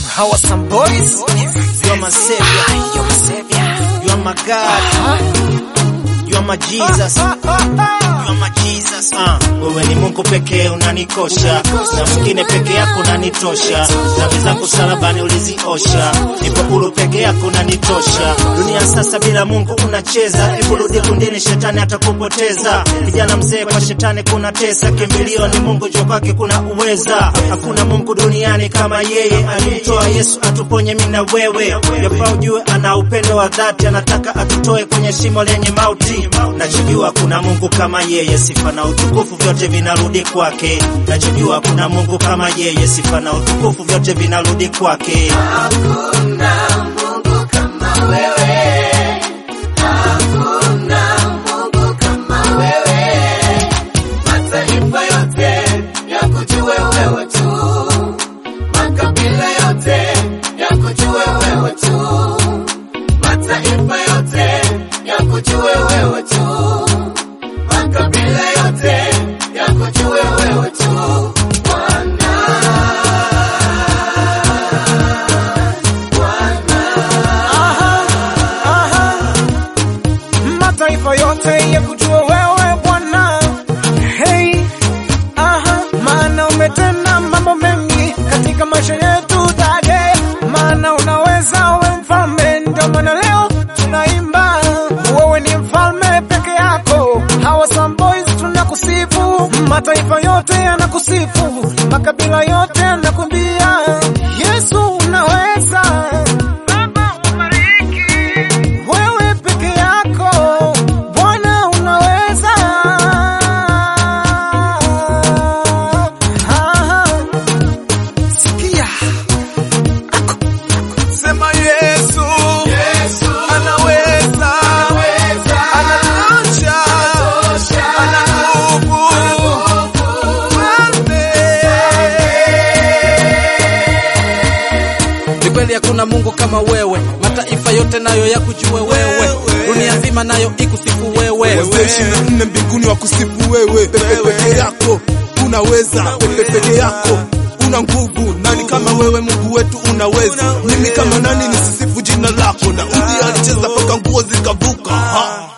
How are some boys? You are my savior. You are my savior. You are my God. You are my Jesus. You are my Jesus. Ah, wewe ni Mungu pekee unanikosha, na mwingine peke yako unanitosha. Dhambi zangu msalabani uliziosha, nipo huru peke yako unanitosha. Dunia sasa bila Mungu unacheza, hebu rudi kundini, shetani atakupoteza. Kijana mzee kwa shetani kuna tesa, kimbilio ni Mungu, jua kwake kuna uweza. Hakuna Mungu duniani kama yeye, alimtoa Yesu atuponye mimi na wewe. Yafaa ujue ana upendo wa dhati, anataka atutoe kwenye shimo lenye mauti. Nachojua kuna Mungu kama yeye, sifa na utukufu vyote vinarudi kwake. Nachojua kuna Mungu kama yeye, sifa na utukufu vyote vinarudi kwake. Mataifa yote yakujue wewe tu, makabila yote yakujue wewe tu, mataifa yote yakujue wewe tu, makabila yote yakujue wewe tu, Bwana. mataifa yote ya kujua wewe Bwana. Hey, aha, maana umetenda mambo mengi katika maisha yetu dade, maana unaweza, we mfalme, ndio maana leo tunaimba wewe ni mfalme peke yako. Hawa some boys tunakusifu, mataifa yote yanakusifu, makabila yote yanakumbia Yesu unaweza. Baba ubariki wewe peke yako Bwana unaweza. Ah, Sikia Sema Yesu, Yesu anaweza, anatosha, ana nguvu, Ni kweli hakuna Mungu kama wewe, mataifa yote nayo yakujue wewe, dunia nzima nayo ikusifu wewe. wazee ishirini na nne mbinguni wa kusifu wewe, pepe peke yako unaweza, pepe peke yako una nguvu. Nani kama wewe Mungu wetu unaweza? Mimi kama nani nisisifu jina lako? Daudi alicheza mpaka nguo zikavuka. Ha!